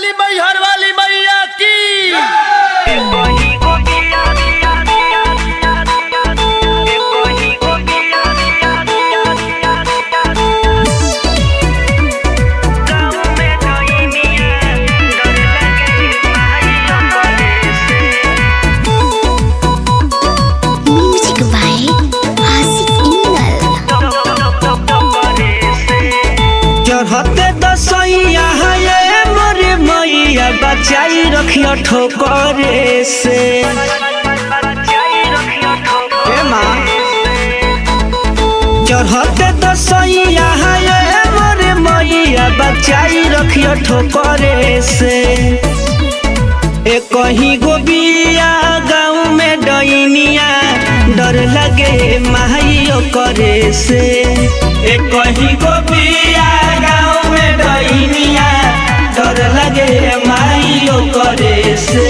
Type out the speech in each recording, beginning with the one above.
बोली मैहर वाली मैया की Music by Asik Ingal. चढ़ते दसैया ये मोरे मैया बचाई रखियो ठोकरे से ए माँ चढ़ते दसैया ये मोरे मैया बचाई रखियो ठोकरे से ए कहीं गोबिया गाँव में डैनिया डर लगे माइयो करे से ए कहीं गोबिया गाँव में डैनिया डर लगे माइयो करे से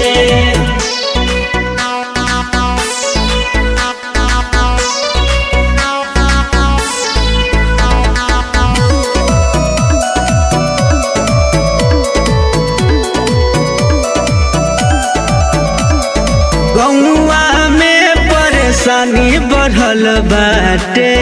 गौआ में परेशानी बढ़ल बाटे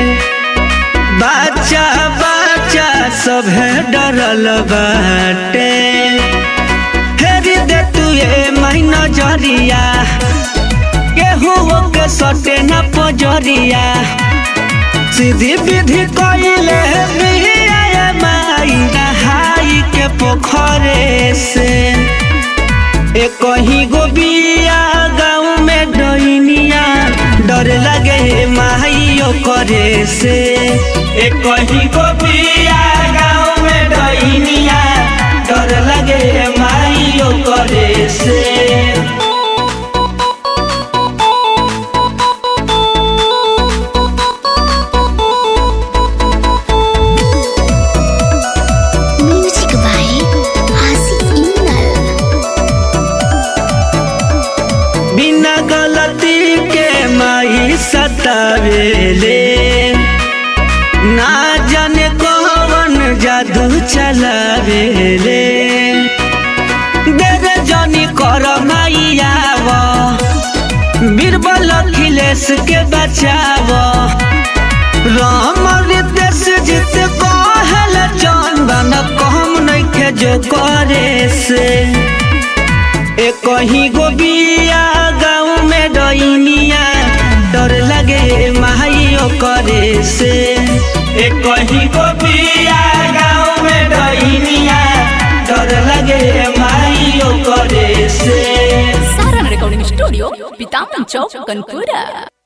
बच्चा बच्चा सब डरल बाटे फेरी दे तू ये महीना जरिया केहू के सटे न पजरिया सीधी विधि कइले बिया माई नहाई के पोखरे से ए कहीं गोबिया गाँव में डैनिया डर लगे माइयो करे से ए कहीं गोबिया गाँव में डैनिया डर लगे माइयो करे से Music by Asik Ingal. बिना गलती के माई सतावेले ना जाने कौन जादू चलावेले देवे जनी कर माइयाव बीरबल अखिलेश के बचाव राम रितेश जीत कहल चंदन कम नइखे जो करे से ए कहीं गोबिया गाँव में डैनिया डर लगे माइयो करे से ए कहीं गोबिया गाँव में डैनिया डर लगे माइयो करे से सारण रिकॉर्डिंग स्टूडियो पितामन चौक कनपुरा